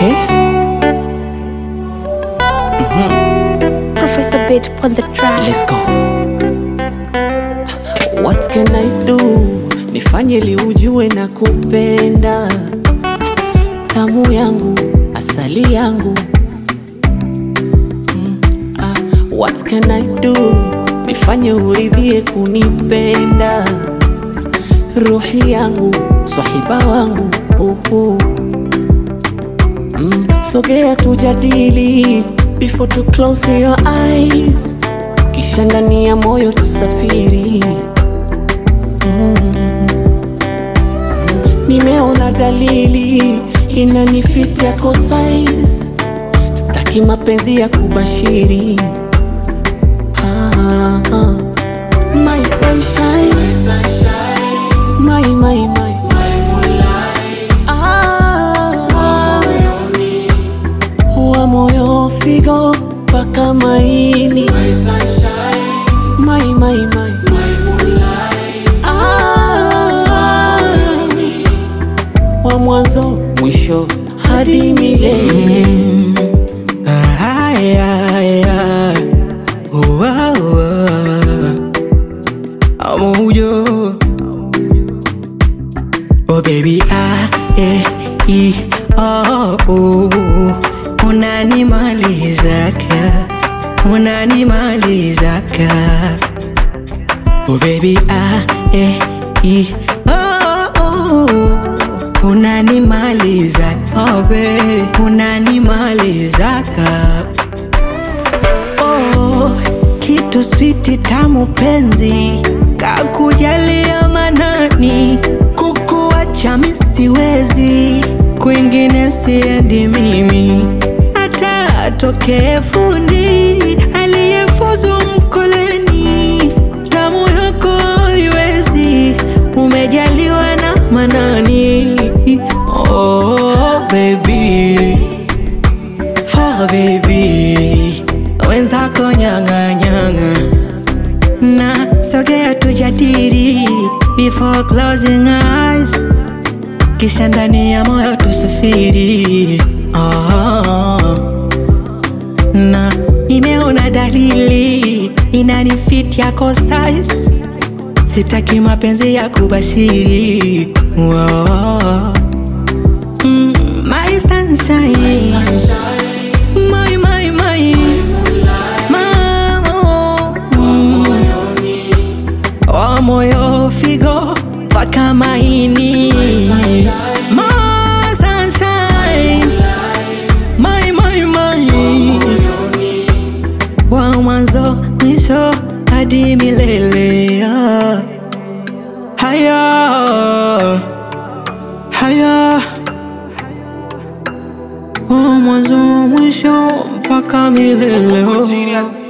Okay. Professor Bit on the track. Let's go. What can I do? Nifanye li ujue na kupenda tamu yangu asali yangu mm, ah, what can I do? Nifanye uridhie kunipenda ruhi yangu swahiba wangu uh, uh. Mm, sogea tujadili before to close your eyes kisha ndani ya moyo tusafiri mm. nimeona dalili inanifit yako size staki mapenzi ya kubashiri ah, ah. My sunshine, my, my, my. Ah, wa moyo figo mpaka maini my, my, my. Ah, wa mwanzo mwisho hadi milele Ay, ay, ay. Oh, ah, oh, ah. Amuyo. Oh baby ah, eh, i, oh, oh. Unanimalizaka Unanimalizaka Oh baby ah, eh, i, oh, oh. Unanimaliza oh baby Unanimalizaka oh, kitu switi tamu penzi kakujalia manani kukuacha misiwezi kwingine siendi mimi hata atokee fundi aliyefuzu mkoleni damu yako haiwezi umejaliwa na manani oh, baby Oh baby, wenzako nyang'anyang'a na sogea tujadili before closing eyes, kisha ndani ya moyo tusafiri. Oh, na nimeona dalili inanifit yako size, sitaki mapenzi ya kubashiri. Oh, mm, my sunshine. My, my, my. Mamo. Mm. Wa moyo figo mpaka maini My sunshine. My, my, my. Wa mwanzo mwisho hadi milele ah. Haya Haya wa mwanzo mwisho mpaka milele oh.